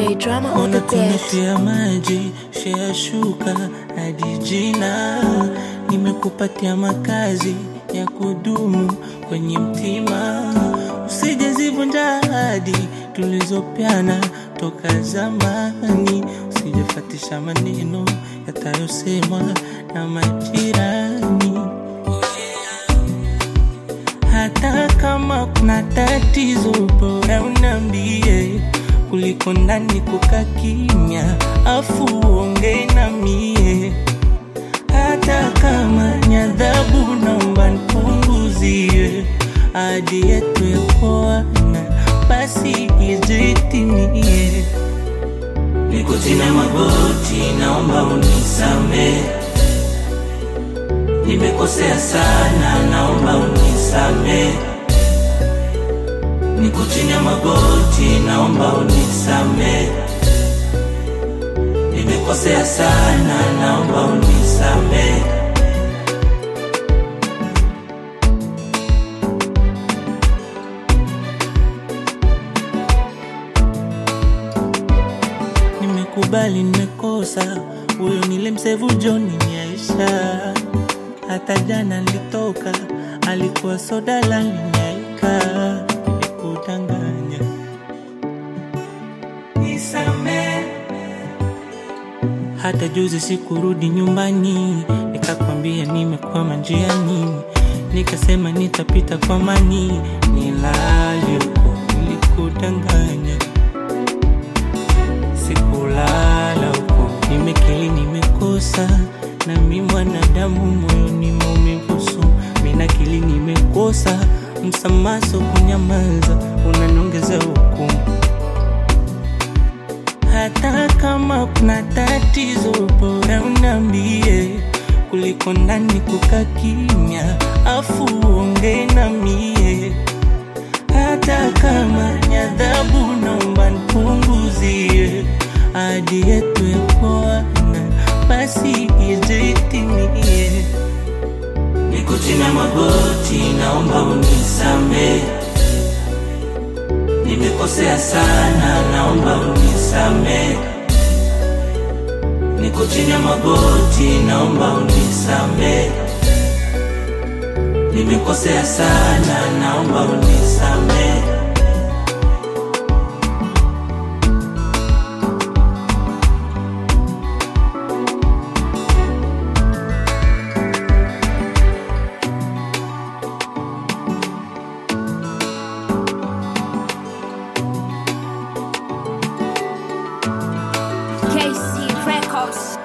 DJ drama on the desk. Unakunyeshea maji shea shuka hadi jina, nimekupatia makazi ya kudumu kwenye mtima, usije zivunja ahadi tulizopeana toka zamani, usijefatisha maneno yatayosemwa na majirani hata kama kuna tatizo, bora unambie kuliko ndani kuka kimya, afu uongee na mie. Hata kama ni adhabu, naomba nipunguzie hadi yetu ya kuoana, basi ijitimie. Niko chini ya magoti, naomba unisamehe nimekosea sana, naomba unisamehe. Niko chini ya magoti, naomba unisamehe. Nimekosea sana, naomba unisamehe. Nimekubali nimekosa, huyo nilimsevu John ni Aisha. Hata jana nilitoka, alikuwa soda la linyaika, nilikudanganya. Nisamehe. Hata juzi sikurudi nyumbani, nikakwambia nimekwama njiani, nikasema nitapita kwa mani, nilale huko, nilikudanganya sikulala huko, nimekili nimekosa, na mi mwanadamu moyoni maumivusu, mina kili nimekosa, msamaso kunyamaza, unaniongeza hukumu hata kama kuna tatizo, bora unambie kuliko ndani kuka kimya, afu uongee na mie. Hata kama ni adhabu, naomba nipunguzie hadi yetu ya kuoana, basi ijitimie. Niko chini ya magoti, naomba unisamehe. Nimekosea sana, naomba unisamehe. Niko chini ya magoti, naomba unisamehe. Nimekosea sana, naomba unisamehe. KC Records.